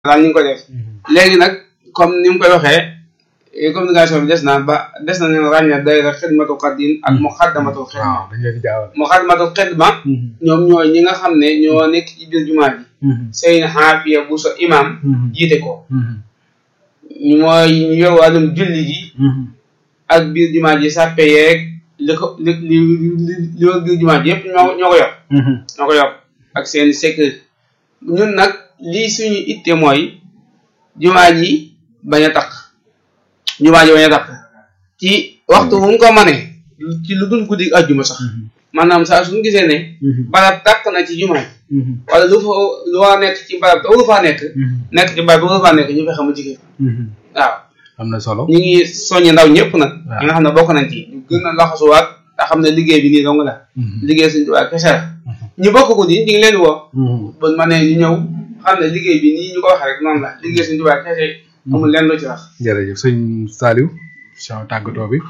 daal ñu ngi ko def léegi nag comme ni mu koy waxee communication bi des na ba des na leen ràññee daayira xidmatul xadim ak muxaddamatul xidma waaw dañ leen di jaawale. muxaddamatul xidma ñoom ñooy ñi nga xam ne ñoo nekk ci biir jumaa ji sëñ xaafiya bu so imam jiite ko ñu mooy ñu yor wàllum julli gi ak biir jumaa ji sàppe yeeg li ko li li li li wër biir jumaa ji yëpp ñoo ñoo ko yor ñoo ko yor ak seen sécurité ñun nag lii suñu itte mooy jumaa ji bañ a takk jumaa ji bañ a takk ci waxtu bu mu ko mënee ci lu dul guddi àjjuma sax maanaam saa suñu gisee ne barab takk na ci jumaa ji wala lu fa lu war a nekk ci barab te waru faa nekk nekk ci barab te waru faa nekk ñu fexe mu jigéen waaw am na solo. ñu ngi soññi ndaw ñëpp nag ñi nga xam ne bokk nañ ci ñu gën a laxasuwaat te xam ne liggéey bi nii dong la liggéey suñu tubaab kese la ñu bokk ko nii ñu ngi leen di woo ba ma ne ñu ñëw xam ne liggéey bi nii ñu ko waxee rek noonu la liggéey suñu tubaab kese amul lenn lu ci wax jërëjëf sëñ Saliou sa tàggatoo bi.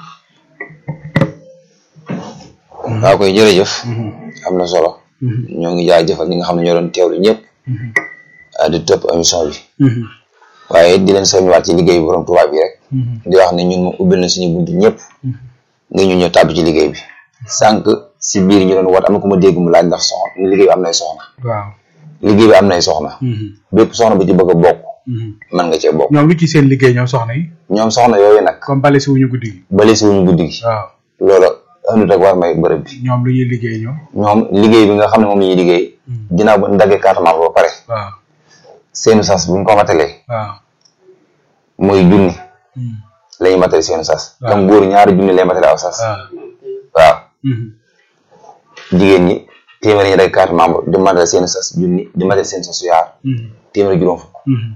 waaw koy jërëjëf am na solo ñoo ngi jaajëfal ñi nga xam ne ñoo doon teewlu ñëpp di topp émission bi waaye di leen soññiwaat ci liggéey bi borom Tuubaa bi rek di wax ne ñun moom ubbil na suñu buntu ñëpp ngir ñu ñëw tàbbi ci liggéey bi sànq si biir ñu doon wat am na ku ma dégg mu laaj ndax soxna liggéey bi am nay soxna waaw. liggéey bi am nay soxna bépp soxna bu ci bëgg a bokk mën nga cee bokk ñoom lu ci seen liggéey ñoom soxna yi. ñoom soxna yooyu nag comme bale si wuñu guddi gi. bale si wuñu guddi gi waaw loolu andut ak war may bërëb bi ñoom lu ñuy liggéey ñoom. ñoom liggéey bi nga xam ne moom la ñuy liggéey ginnaaw bu ñu daggee carte membre ba pare waaw seenu sas bu ñu ko matalee waaw. muy junni la ñuy matale seenu sas waaw. comme góor ñaari junni lay matale aw sas waaw. waaw jigéen ñi téeméer ñu dagg carte membre di matale seenu sas junni di matale seen sasu yaar téeméer juróom fukk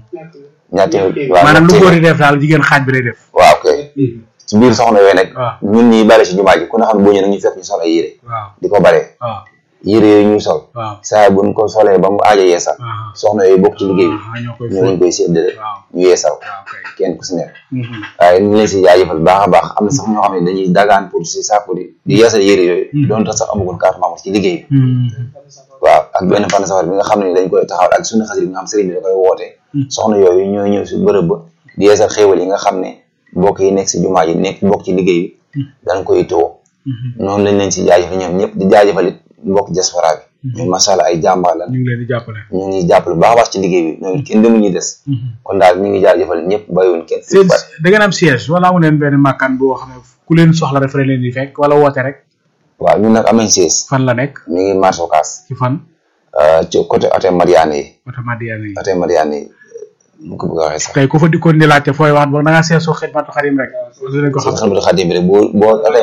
ñaar téeméer waaw maanaam lu ñaar góor téeméer. di def daal jigéen xaaj bi lay def. waaw kay ci biir soxna yooyu nag waaw. ñun ñuy bale si jumaa ji ku ne xam ne boo ñëwee ñu fekk ñu sol ay yére waaw di ko balee waaw yére yooyu ñuy sol waaw. saa buñ ko solee ba mu aaja yeesal waaw. soxna yooyu bokk ci liggéey bi ah ñoo koy ñu lañ fóot. koy séddale waaw ñu yeesal waaw kay. kenn ku si nekk Mhm. waaye ñu leen si jaajëfal baax a baax am na sax ñoo xam ne dañuy dagaan pour si sàkku di di yeesal yére yooyu doon tax sax amagul carte membre ci liggéey bi Mhm. waaw ak benn fan safar bi nga xam ne dañ koy taxawal ak suñu xasir bi nga xam sëriñ bi da koy woote soxna yooyu ñooy ñëw si bërëb ba di yeesal xéewal yi nga xam ne mbokk yi nekk si jumaa yi nekk bokk ci liggéey bi dañ koy too noonu lañ leen si jaajëfal ñoom ñëpp di jaajëfal it mbokk diaspora bi ñoom macha allah ay jàmbaar lan ñu ngi leen di jàppale. ñu ngi jàppale bu baax a baax ci liggéey bi ñoom kenn demu ñuy des kon daal ñu ngi jaajëfal ñëpp bàyyiwuñ kenn seen da ngeen am siège wala amu leen benn makkaan boo xam ne ku leen soxla rek fa leen di fekk wala woote rek waaw ñun nag am nañ siis fan la nekk mi ngi marché Ocass ci fan ci côté hôtel Mariane yi oto Madiane yi. hôtel Mariane yi bu ko bëgg a waxee sax tey ku fa dikkoon di laajte fooy wax boog da ngaa seesoo xidmatu xadim rek. wala dinañ ko si xam xamatu xadim bi rek boo boo hôtel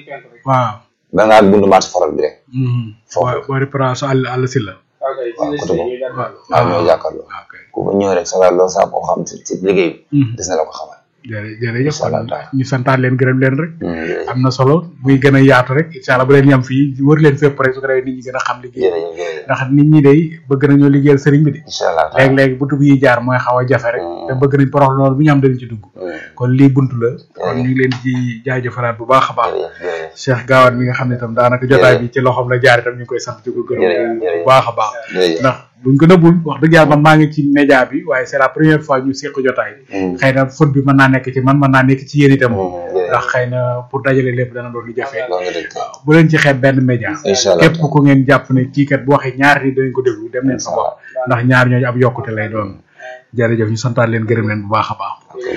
waaw. da ngaa bundu marché faral bi rek Foofu. boo boo di place àll àll si la. waaw côté boobu waaw waaw ñoo jàkkaarloo waaw kay. ku fa ñëw rek sa loo saa koo xam ci ci liggéey bi Mhm. des na la ko xamal jërë jërëjëf Incha allah taala. ñu santaat leen gërëm leen rek. Mm, jërëjëf am na solo muy gën a yaatu rek incha allah bu leen yam fii wër leen fépp rek su ko defee nit ñi gën a xam liggéey jërëjëf jërëjëf ndax nit ñi day bëgg nañoo liggéeyal sëriñ bi de incha allah taala. léeg-léeg buntu bi yi jaar mooy xaw a jafe rek te bëgg nañ porox loolu bu ñu am dañ ci dugg Mm, kon lii buntu la kon ñu ngi leen ci jaajëfalaat bu baax a baax jërëjëf jërëjëf Cheikh Gaawaan mi nga xam ne itam daanaka jotaay bi ci loxoom la jaar itam ñu ngi koy sant di ko gërëm Jërëjëf, bu jërëjëf. baax a baax jërëjëf ndax buñ ko nëbbul wax dëgg yàlla man maa ngi ci média bi waaye c'est la première fois ñu seq jotaay Mm, xëy na faute bi mën naa nekk ci man mën naa nekk ci yéen itam mm, jërëjëf. ndax xëy na pour dajale lépp dana doon lu jafe loolu nga dëgg bu leen ci xeeb benn média incha allah képp ku ngeen jàpp ne kii kat bu waxee ñaar ni danañ ko déglu dem leen fa wax ndax ñaar ñooñu ab yokkute lay doon jërëjëf ñu santaat leen gërëm leen bu baax a baax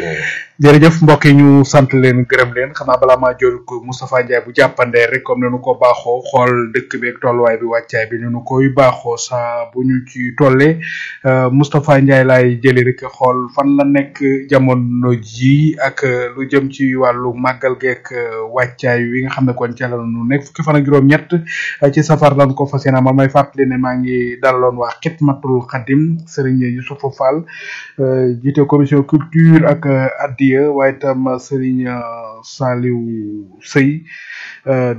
jërëjëf mbokk yi ñu sant leen gërëm leen xanaa balaa maa jël ko Moustapha Ndiaye bu jàppandee rek comme nanu ko baaxoo xool dëkk bi ak tolluwaay bi wàccaay bi nanu koy baaxoo saa bu ñu ci tollee euh, Moustapha Ndiaye laay jëli rek xool fan la nekk jamono ji ak euh, lu jëm ci wàllu màggal geek euh, wàccaay wi nga xam ne kon ca la nu nekk fukki fan ak juróom-ñett euh, ci safar lan ko fas yéene ma may fàttali ne maa ngi dalaloon waa Xidmatul Xadim Serigne Youssoufou Fall euh, jiite commission culture ak euh, addiya waaye itam Serigne euh, Saliou Sey euh,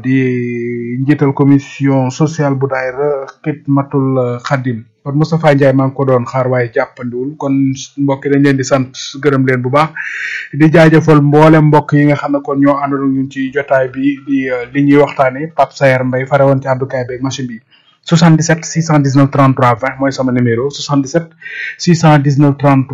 di njiital commission sociale bu daayira Xidmatul Xadim kon Moustapha Ndiaye maa ngi ko doon xaar waaye jàppandiwul kon mbokk yi dañ leen di sant gërëm leen bu baax di jaajëfal mboole mbokk yi nga xam ne kon ñoo àndoon ak ñun ci jotaay bi di euh, li ñuy waxtaane Pape Sayer Mbaye fare woon ci àddukaay beeg machine bi 77 619 33 20 mooy sama numéro 77 619 33